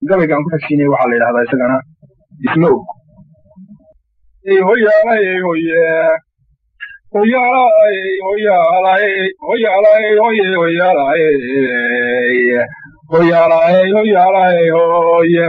gabaygaan ku xigsiinaya waxaa la yidhahdaa isagana isma og hoyaalay hoye hoyaalay hoyaalay hoyaalay hoye hoyaalay hoyaalay hoyaalay hoye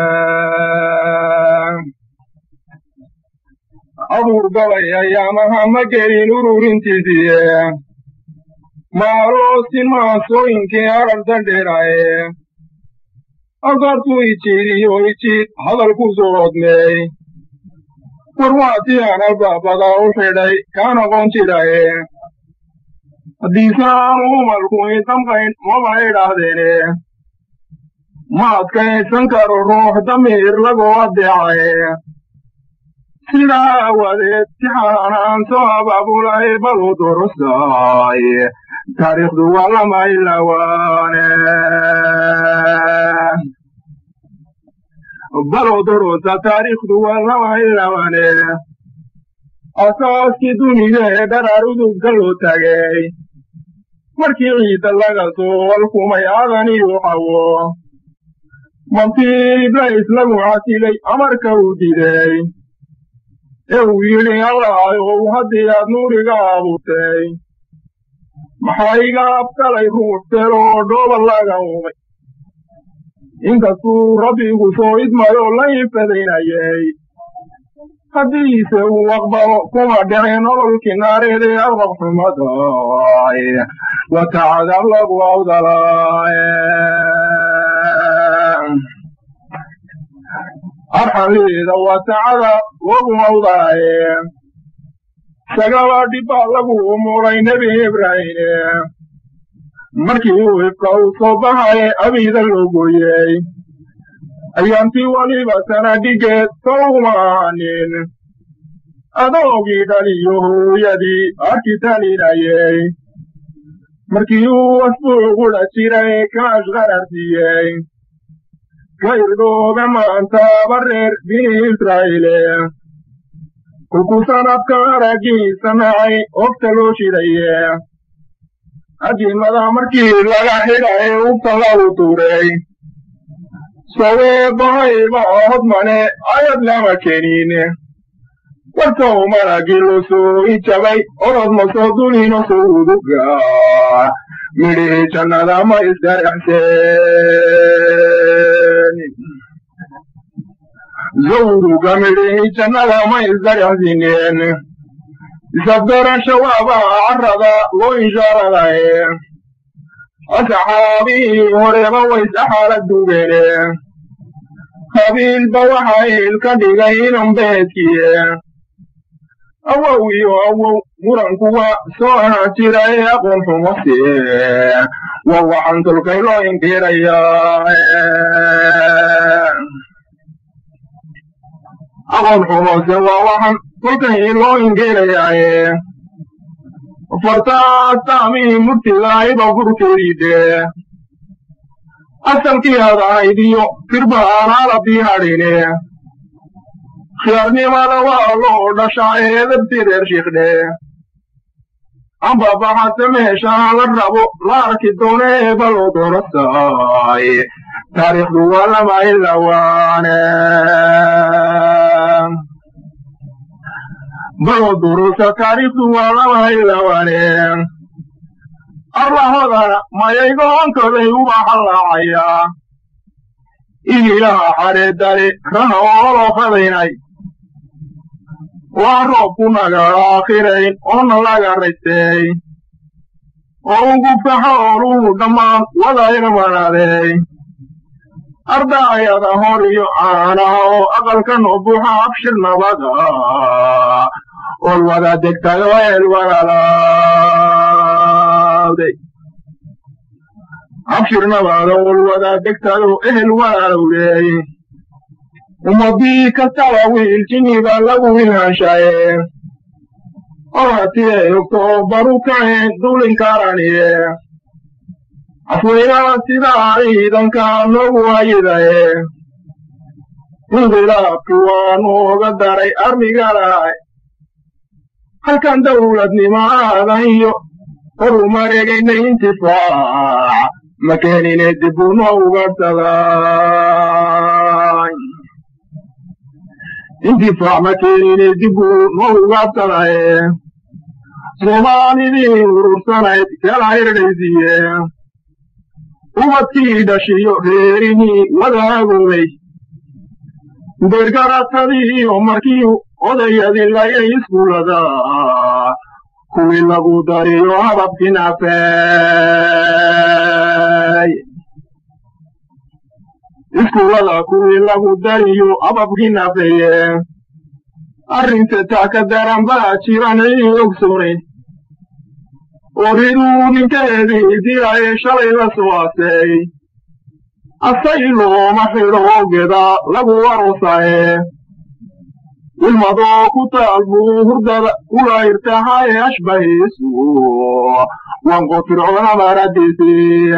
abuur gabay ayaamaha ma gelin ururintiisiye maaloosin maasooyinkii arartan dheeraaye agartuu ijiidiyo ijiid hadalku soo odmeey warwaatii aan albaabada u xidhay kaan aqoon jiraye haddiise aanu umalku idamqayn maba idhaahdeene ma adkaysan karo ruux damiir lagoo addeecaye sidaa aawadeed tixaanaan soo abaabulay balu durusaay taariikhdu waa lama ilawaane balo durusa taariikhdu waa lama ilawaane asaaskii duniga ee dharaar udugga loo taagay markii ciidda laga soo walkumay adaniyu xawo mantii iblays lagu casilay amarka uu diday ee uu yidhi allahayow haddii aad nuuriga abuurtay maxaa iga abkalay ruux beel oo dhooba laga umay inkastuu rabbigu soo idmayo la infadaynayay haddiise uu aqbalo kuma dhicin nololkii naareed ee aqrabxumaday watacadab lagu awdalaaye arxaliida watacada lagu awdaaye sagaba dhibbaa lagu umuray nebi ibraahine markii uu ifka uu soo bahaye abiida loo gooyey ayaantii weliba sanadhigeed sowma ahanin adoogii dhaliyo hooyadii arki talinayey markii uu asbuuqudha jiray kaash qararsiiyey ka irdhoobe maanta bareer bini israa'iile kolkuu sanadka araggiisa nacay ogta loo shidaye adimada markii laga xidhay ugta lagu tuuray soweebahayba hodmane ayad lama kenin wartow maragii loo soo ijabay orod ma soo dulino soo uduga midhihii jannada ma isdarexseen zawruga midhihii jannada ma isdarexsineen isabdarasha waaba carrada loo inshaaradaye asxaabihii horeba waysaxaala dugeene habiilba waxa ilka dhigay inan beedkiye awow iyo awow murankuwa soo ahaan jira ee aqoon xumose waa waxaan tolkay loo inkirayaa aqoon xumose waa waxaan tolkay loo inkirayaaye fartaastaamihii murtigayba furkeediide asalkii aad ahayd iyo firba aanaalabdii hadhine khiyaarnimada waa loo dhashaa eedabti reer shiikhdhe ambabaxase meeshaa la rabo la arki doone eeba loo doorasaay taariikhdu waa lama ilawaane baloo durusa taariikhdu waa lama ilawaane arlahodana mayaygoonkoday uba hallaacayaa igilaha xareedale raha ooloo qadaynay waa roobku naga aakhirayn oona laga raystay oo ugu faxooluhu dhammaan wadayna manaaday ardaayada hor iyo caanaha oo aqalkanoo buuxa abshir nabada ool wada degtayo eel walaalawday abshir nabada ool wada degtayo ehel walaalowday ummadii kastaba wiil jiniba lagu ilhaanshaye oratiye ogtoo baru kaceen dulinkaaraniye afweynaa sidaa ciidanka noogu hayidaye inqilaabki waa nooga daray armigalaay halkan dawladnimo aadan iyo horumareegayna intifaac ma keenine dibuu noo ugaadhsaday intifaac ma keenine dibuu noo ugaadhsadaye soomaalidii urursanayd kala hirdhaysiiye ubadkii dhashiyo reerihii wadaagobay beergaratadii oo markii odayadii layay iskuulada kuwii lagu dariyo hababkii naafeey iskuulada kuwii lagu dariyo hababkii naafeeye arrinta taa ka daran baa jiranay ogsoonayn oo riduu ninkeedii dilaye shalay la soo asay asay looma xidho oogeda lagu arosaye ilmadoo ku taal buu hurdada kula irtahaye ashbahiisu wanqo fircoona maradiisii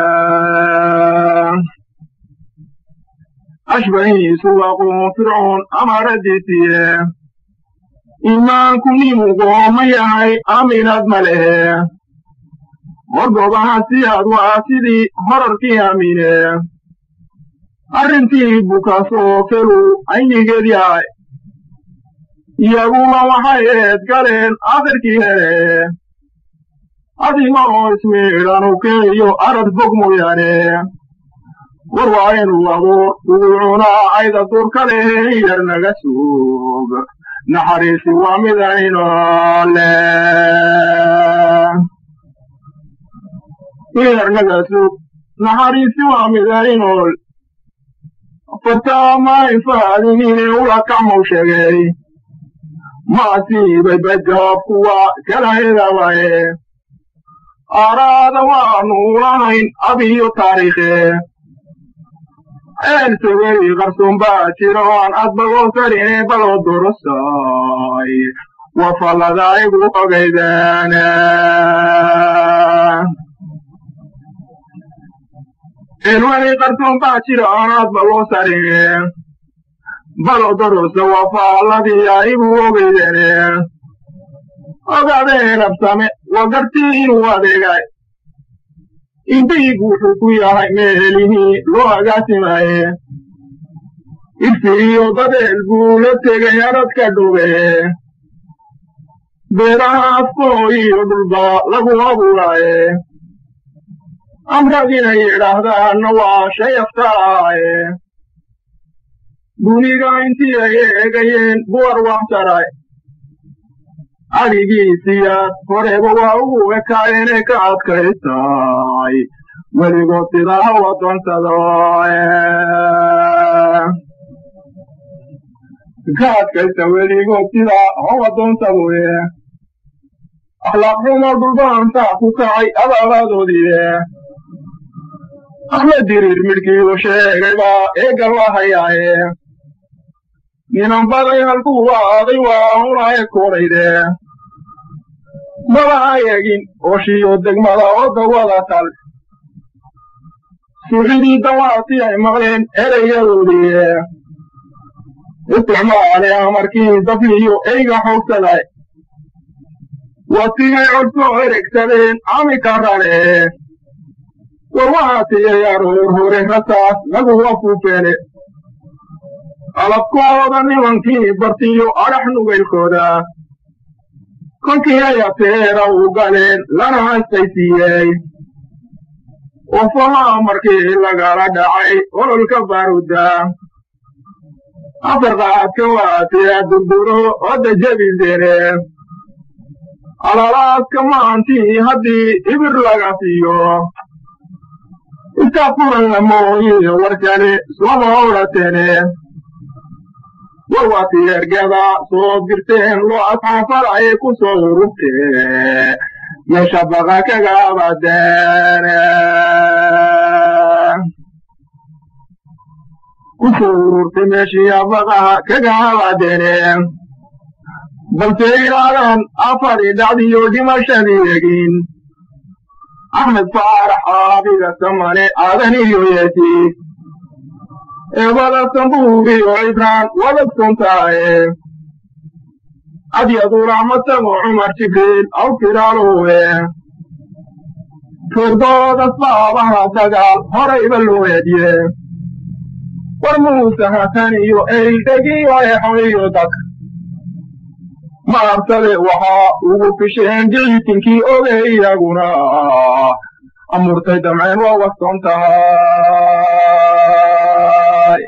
ashbahiisu waqo fircoon amaradiisiye imaanku nimugooma yahay aaminaad ma lehe horgobaha siyaad waa sidii horarkii aamine arrintii bukaasoo kelu aynigeed yahay iyaguna waxay eed galeen akhirkii hele adigoo ismiidhanu keeyo arad fog mooyaane war waa inuu abuur ugu cunaa ayda durka lehe yar naga suug naxariisi waa midaynole yar naga suug naxariisi waa midaynol fartaama infaadinine ula kacmow sheegay maasiibay bajaab kuwa kala hedawaye aaraada waanu lahayn abiyo taariikhe eelsawey qarsoon baa jiro aan adbagoo sarine baloo dorosay wafallada igu ogaydaana elwey qarsoon baa jiro aan adbagoo sarine baloo dorosa wafalladii igu ogaydane ogaadeen absame waa gartii inuu adeegay indaygu wuxuu ku yahay meelihii loo agaasimaye irfiiyo dadeel buu la tegay aradka dhuge beeraha afkooyiyo dhulba lagu abuuraaye amrad inay yidhaahdaanna waa shay aftaaye duniga intii ay eegayeen buwar waxtaray adigiisiyaad horeba waa ugu ekaayeenee ka adkaystay weligood sidaa ha wadonsado ka adkaysta weligood sidaa ha wadonsadoe akhlaaq xumo dhulbaantaa ku kacay abaabadoodii axmed diriir midhkiiu sheegay baa eegal la hayaaye ninan baday halkuu waaday waa hunae korayde maba ayegin ooshiyo degmada oo dawada tal suuxidii dawaati ay maqleen erayadoodii isticmaale amarkii dafliyo eyga xoogsaday watigay codsoo eregsadeen amika rane war waxaa tiyay aroor hore rasaas lagu afuufeene alabkooda nimankii bartiyo adhax nugaylkooda kolkii ay ateera u galeen lana haystaysiiyey ofahaa markii lagala dhacay ololka baaruda afar qaadka waatiya durduro odda jebisene alalaadka maantii haddii ibir laga siiyo iska furan mooye warkale sooma odhatene warwaati ergada soo dirteen loo asxaafaraye ku soo ururtee meesha baqa kaga abadeene ku soo ururtay meeshii baqaha kaga abadeene balse ilaadan afari dhacdiyo dhimashadii egin axmed faarax aabiga samane aadan iyo yeeti eebada sambuuriyo cibraan wadagsontaaye adyadu raxmatago cumar jibriil aw firaalowe reerdoodas baabaha dagaal horayba loo eedye war muuse hatan iyo eydhegiyo exoiyo dadka maabsade waxaa ugu fisheen dicitinkii oge iyaguna amurtay damceen waa wastoon tahay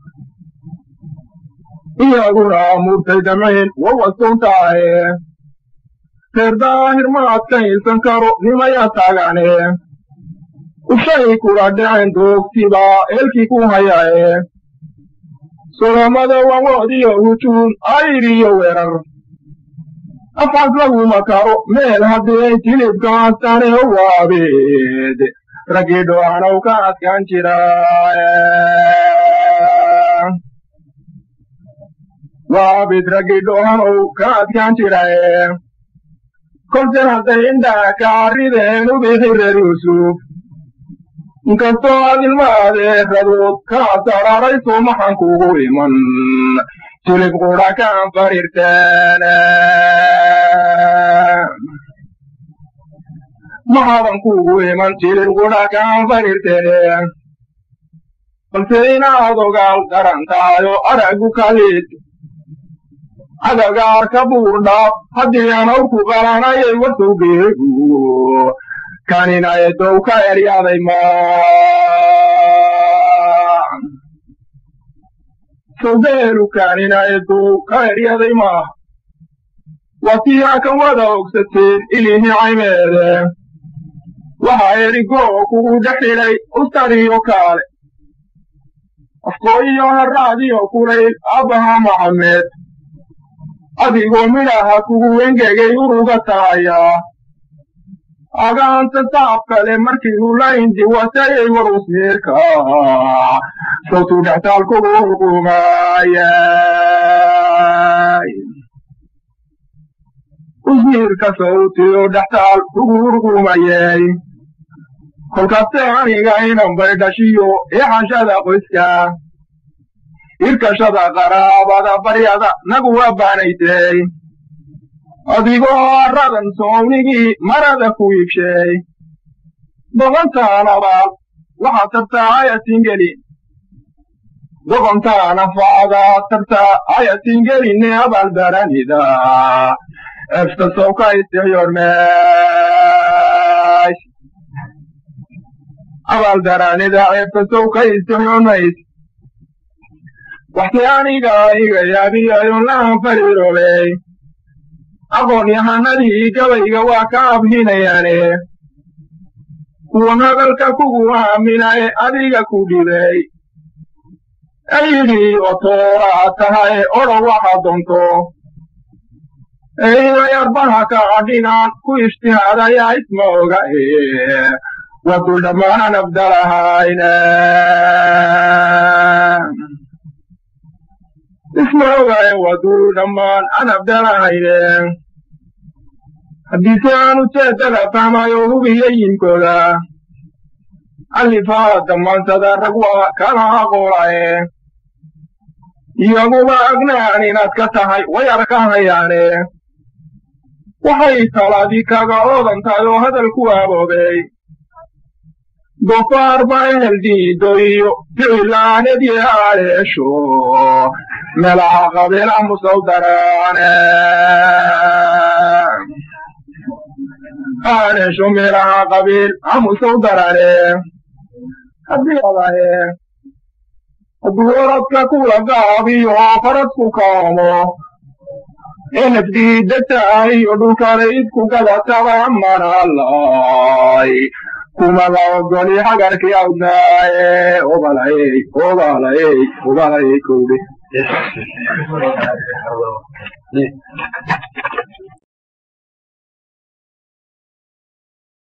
iyaguna amurtay damceen waa wastoon tahay reer daahir ma adkaysan karo nimaya taagane ushay kula dhaceen doogtiba eelkii ku hayae solomada wawoodiyo hujuun ayriyo weerar afcas laguma karo meel haddii tilibkaastane waabeed raggii dhohanow ka adkaan jira waabid raggii dhohanow ka adkaan jirae kolse hadday indhaa kaarideen u bixi reer yuusuf inkastoo aad ilmaadeeradood kaa sararayso maxaan kugu iman tilib qudha kaan farirteen maxaadan kugu iman tilib qudha kaan farirteen balse inaad ogaal garan tahayo aragu kalid adagaar ka buurdhaaf haddii aan awrku qalanayay wasowgeegu kaninaedow ka eryaday ma sowgeelu kaninaedow ka eryaday maaha watiyaa kan wada ogsateen ilihi caymeede waxaa erigoo kugu dhex xidhay ustariyo kaale afkooyiyo haraadiyo kulayl abbaha maxamed adigoo midhaha kugu wengegay uruga tahayaa agaanta saab kale markii ula indi watayay war usmiirka sawtuu dhextaal kugu urqumaayay usmiirka sawtiyo dhextaal kugu urqumayay kolkaste aniga inan bay dhashiyo ixashada qoyska irkashada qaraabada baryada nagu waa baanaysay adigoo aradan soownigii marada ku iibshay doqontaanabaal waxaad tartaa ayatingeli doqontaana facdaa tartaa ayatingeline abaalbaranida efta sowka istixyoormays abaaldaranida efta sowka istixyoormays waxse aniga iga yaabiyayon lahan fariiroobey aqoon yahanadii gabayga waa ka abhinayaane kuwan hadalka kugu aaminae adiga ku dhibay eyidhi otooraa tahae odho waxa doonto eyday arbaha ka adhinaan ku ishtihaadayaa isma oga e wadul dhammaanan abdalahayne isma ogae wadul dhammaan an abdalahayne haddiise aanu jeedada fahmayo hubiyayinkooda allifaa damaansada rag waa kala aqoolae iyaguba agnaan inaad ka tahay way arkahayaane waxay taladii kaga oodan tahay oo hadalku aboobey dofaar baa ehel diido iyo ficilaanadii aaleesho melaha qabiila musaw daraane aaleesho melaha qabiil amusaw darane haddii adahe hadduu oradka kula gaabiyo faradku kaamo enafdiidataay iyo dhulkale idku gadataba manalay kumada ogoli hagarkii awdnaaye obalayey obalayey obalayey kowde